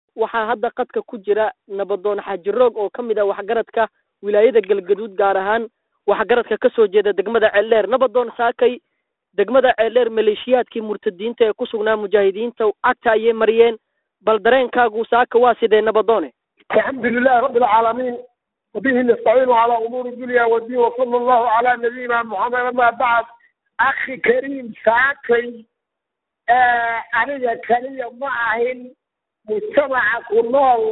waxaa hadda qadka ku jira nabadoon xaaji roog oo ka mid ah waxgaradka wilaayada galgaduud gaar ahaan waxgaradka kasoo jeeda degmada ceeldheer nabadoon saakay degmada ceeldheer maleeshiyaadkii murtadiinta ee ku sugnaa mujaahidiinta cagta ayay mariyeen bal dareenkaagu saaka waa sidee nabadoone الحمد لله رب العالمين وبه نستعين على امور الدنيا والدين وصلى الله على نبينا محمد اما بعد اخي كريم ساكي aniga kaliya ma ahin mujtamaca ku nool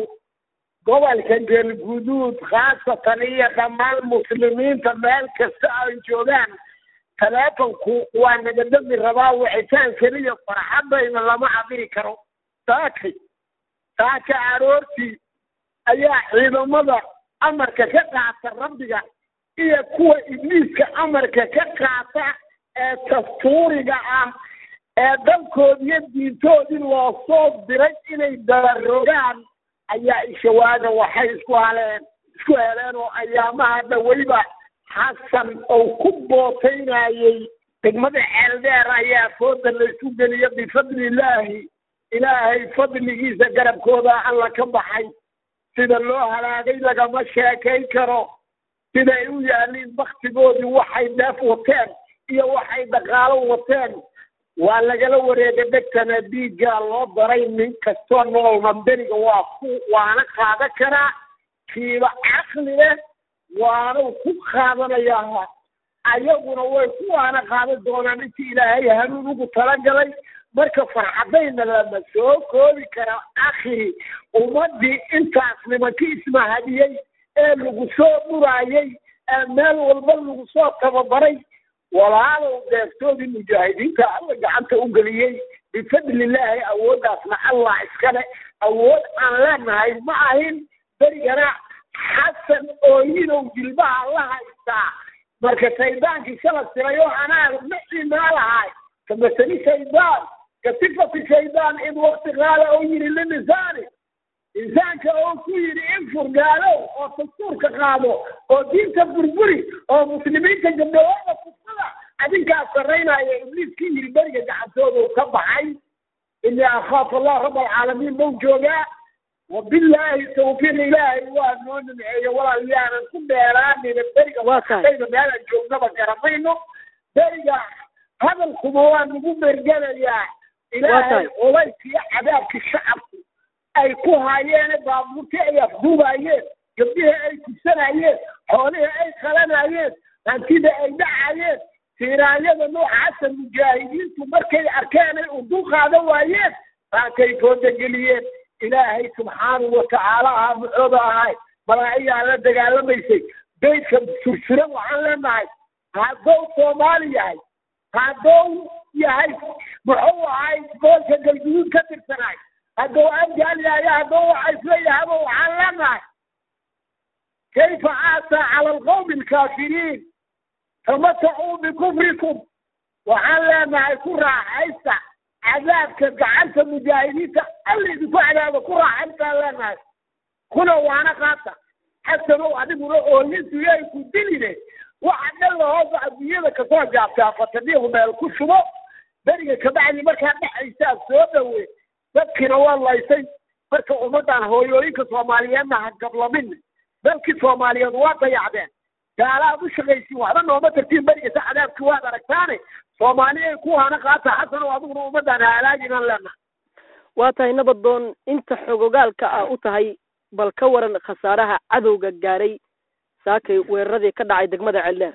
gobolka galguduud khaasatan iyo dhammaan muslimiinta meel kasta ay joogaan taleefonku waa naga dami rabaa wixitaan keliya farxadayna lama cabiri karo saakay saaka aroortii ayaa ciidamada amarka ka qaata rabbiga iyo kuwa ibliiska amarka ka qaata ee dastuuriga ah ee dalkoodiyo diintoodii loo soo diray inay dabarogaan ayaa ishawaaga waxay isku haleen isku heleen oo ayaamaha dhaweyba xasan oo ku bootaynayey degmada ceeldheer ayaa fooda laysu geliya bifadlillaahi ilaahay fadligiisa garabkooda alla ka baxay sida loo halaagay lagama sheekayn karo siday u yaaliin baktigoodii waxay dheef wateen iyo waxay dhaqaalo wateen waa lagala wareega dhegtana dhiiggaa loo daray nin kastoo noolna beriga waa ku waana qaadan karaa kiiba caqli leh waanu ku qaadanayaa ayaguna way ku waana qaadan doonaan intii ilaahay hanuun ugu talagalay marka farxadayna lama soo koobi kara akhi ummadii intaas nimankii ismahadiyey ee lagu soo dhuraayey ee meel walba lagu soo tababaray walaalow deeftoodii mujaahidiinta alla gacanta u geliyey bifadlillaahi awooddaasna allah iskale awood aan leenahay ma ahin berigana xasan ooyinow jilbaha la haystaa marka shaydaankii shala tiray oo anaa macimaa lahay kamasali shaydaan kasifati shaydaan id wakti qaala oo yidhi linisaani insaanka oo ku yidhi in furgaalow oo dastuurka qaado oo diinta burburi oo muslimiinta gabdhawooda kufada adinkaa sarraynaya ibliiskii yidhi beriga gacantoodu ka baxay inii akhaafu allah rab alcaalamiin mau joogaa wabilaahi tawfiiq ilaahay waa noo nimceeyo walaal yaanan ku dheeraanina beriga waakayda meelaan joognaba garamayno beriga hadalkuma waa nagu mergelayaa ilaahay culayska iyo cadaabkii shacabku ay ku haayeene baabuurtii ay afduubaayeen gabdhihii ay kufsanayeen xoolihii ay qalanayeen hantida ay dhacayeen siiraanyada noocaasa mujaahidiintu markay arkeen ay udul qaadan waayeen saakay foodageliyeen ilaahay subxaanahu watacaala ahaa muxooda ahay malaa'igaa la dagaalamaysay beydka sursuran waxaan leenahay haddou soomaali yahay haddou yahay muxuu ahay goolka galguduud ka tirsanaay haddou abgaal yahay haddou waxa isleeyahaba waxaan leenahay kayfa aasaa cala alqawmi alkaafiriin tamatacuu bikufrikum waxaan leenahay ku raaxaysta cadaabka gacanta mujaahidiinta alla idinku cadaaba ku raaxaystaan leenahay kuna waana qaata xasanow adiguna oolintu yay ku diline waxa dhan lahoosa adduunyada kasoo jaabtaa fatadiihu meel ku shubo beriga kabacdi markaa dhexaysaa soo dhawe dadkiina waa laysay marka ummaddan hooyooyinka soomaaliyeedna ha gablamin dalkii soomaaliyeed waa dayacdeen gaalaad u shaqaysiin waxba nooma tartiin berigasa cadaabkii waad aragtaane soomaaliya ku hana qaata xasanow adiguna ummaddan ha halaaginaan leenaha waa tahay nabadoon inta xogogaalka ah u tahay bal ka waran khasaaraha cadowga gaaray saakay weeraradii ka dhacay degmada ceeldheer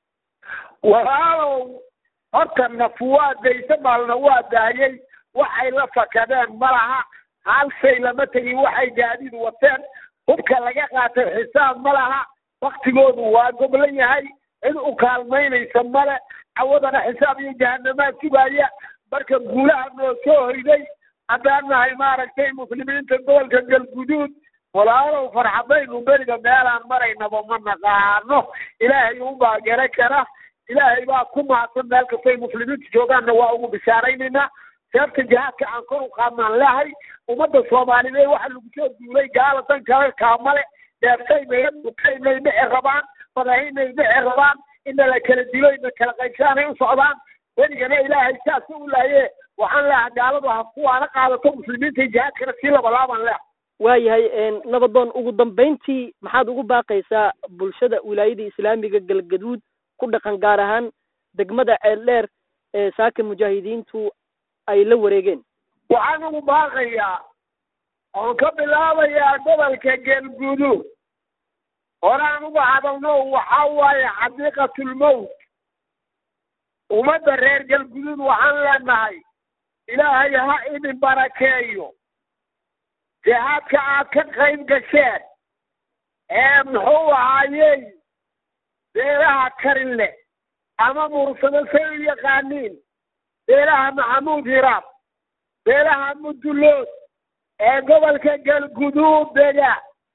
walaalow horta naf waa daysa maalna waa daayey waxay la fakadeen malaha hal shay lama tegin waxay gaadiid wateen hubka laga qaatay xisaab ma laha waktigoodu waa goblan yahay cid u kaalmaynaysa male cawadana xisaab iyo jahanamaa sugaya marka guulaha noo soo hoyday haddaan nahay maaragtay muslimiinta gobolka galguduud walaalow farxadaynu beriga meelaan maraynaba ma naqaano ilaahay unbaa gara kara ilaahay baa ku mahadsan meel kastay muslimiintu joogaanna waa ugu bishaaraynaynaa seebta jihaadka aan kor u qaadnaan lehay ummadda soomaaliyeed waxa lagu soo duulay gaala dan kale kaamale dheertaynay dutaynay dhici rabaan madahaynay dhici rabaan ina la kala dilo ina kala qaybsaanay u socdaan berigana ilaahay saasa u laaye waxaan leeha gaaladu ha kuwaana qaadato muslimiinta jihaadkana sii labalaaban leha waayahay nabadoon ugu dambeyntii maxaad ugu baaqaysaa bulshada wilaayada islaamiga galgaduud ku dhaqan gaar ahaan degmada ceeldheer ee saaka mujaahidiintu ay la wareegeen waxaan ugu baaqayaa oon ka bilaabayaa gobolka galguduud horaan uga hadalno waxaa waaye xadiiqatulmowt ummadda reer galguduud waxaan leenahay ilaahay ha idin barakeeyo jihaadka aad ka qayb gasheen ee muxuu ahaayey beelaha karin leh ama mursado say u yaqaaniin beelaha maxamuud hiraab beelaha mudullood ee gobolka galguduud dega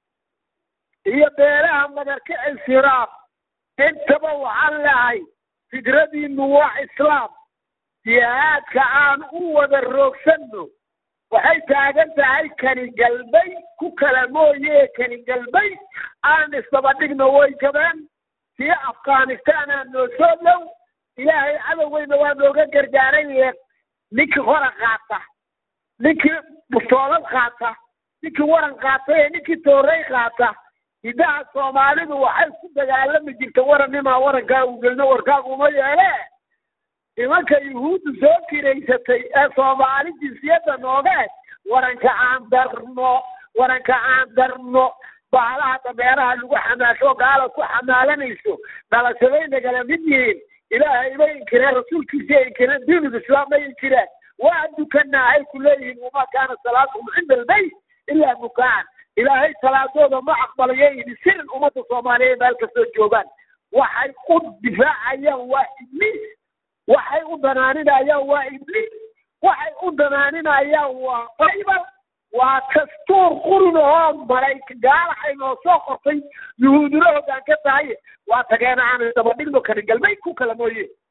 iyo beelaha madarkicis hiraab intaba waxaan lahay fikradiinu waa islaam jihaadka aan u wada roogsanno waxay taagan tahay kani galbay ku kala mooye kani galbay aan isdabadhigno way jabeen tii afghanistan aan noo soo dhow ilaahay cadowgeyna waa nooga gargaaraye ninkii hora qaata ninkii bustoolad qaata ninkii waran qaata ee ninkii toorey qaata hiddaha soomaalidu waxay ku dagaalami jirta warannimaa warankaa u gelino warkaaguma yeele nimanka yuhuuddu soo kiraysatay ee soomaali jinsiyadda nooge waranka aan darno waranka aan darno bahalaha dameeraha lagu xamaasho gaala ku xamaalanayso dhalashaday nagala mid yihiin ilaahay bay inkireen rasuulkiisa inkireen diinul islaam bay inkireen waa dukanaa ay ku leeyihiin wamaa kaana salaatuhum cinda albayt ilaa bukaan ilaahay salaadooda ma aqbalayo yidhi sirin ummadda soomaaliyeed meel kastoo joogaan waxay u difaacayaan waa ibliis waxay u danaaninayaan waa ibliis waxay u danaaninayaan waa baybal waa dastuur qurin oo malayka gaala ay noo soo qortay yuhuudina hoggaan ka tahay waa tageena aan dabadhigno kani galbeed ku kala mooye